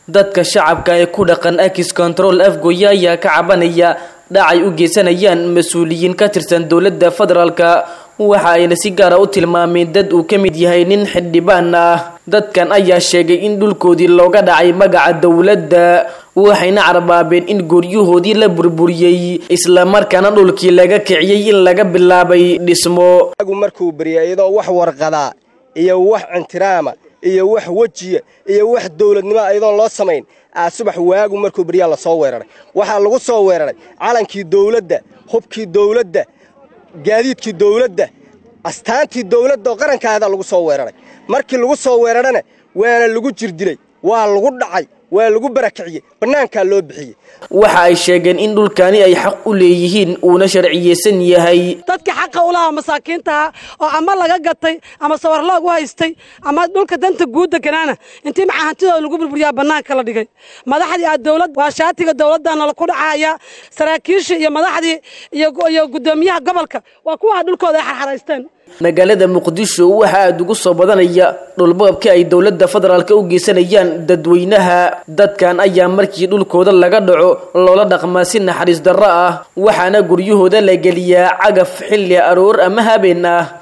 dadka shacabka ee ku dhaqan akis control afgoya ayaa ka cabanaya dhacay u geysanayaan mas-uuliyiin ka tirsan dowladda federaalka waxa ayna si gaara u tilmaameen dad uu ka mid yahay nin xildhibaan ah dadkan ayaa sheegay in dhulkoodii looga dhacay magaca dowladda waxayna carbaabeen in guryahoodii la burburiyey islamarkaana dhulkii laga kiciyey in laga bilaabay dhismo agu markuu barya iyadoo wax warqadaa iyo wax cintiraama iyo wax wejiya iyo wax dowladnimo iyadoon loo samayn aa subax waagu markuu baryaa la soo weeraray waxaa lagu soo weeraray calankii dowladda hubkii dowladda gaadiidkii dowladda astaantii dowladda oo qarankaada lagu soo weeraray markii lagu soo weerarana waana lagu jirdilay waa lagu dhacay waa lagu barakiciyey bannaankaa loo bixiyey waxa ay sheegeen in dhulkani ay xaq u leeyihiin uuna sharciyeysan yahay dadka xaqa u lahaa masaakiintaha oo ama laga gatay ama sawarloog u haystay ama dhulka danta guud deganaana intii maxaa hantidooda lagu burburiyaa bannaanka la dhigay madaxdii aa dowlad waa shaatiga dowladana laku dhacaya saraakiishii iyo madaxdii iyo guddoomiyaha gobolka waa kuwa dhulkooda ay xarxaraysteen magaalada muqdisho waxa aada ugu soo badanaya dhulboobka ay dowladda federaalka u geysanayaan dadweynaha dadkan ayaa markii dhulkooda laga dhaco loola dhaqmaa si naxariis darro ah waxaana guryahooda la geliyaa cagaf xilli aroor ama habeen ah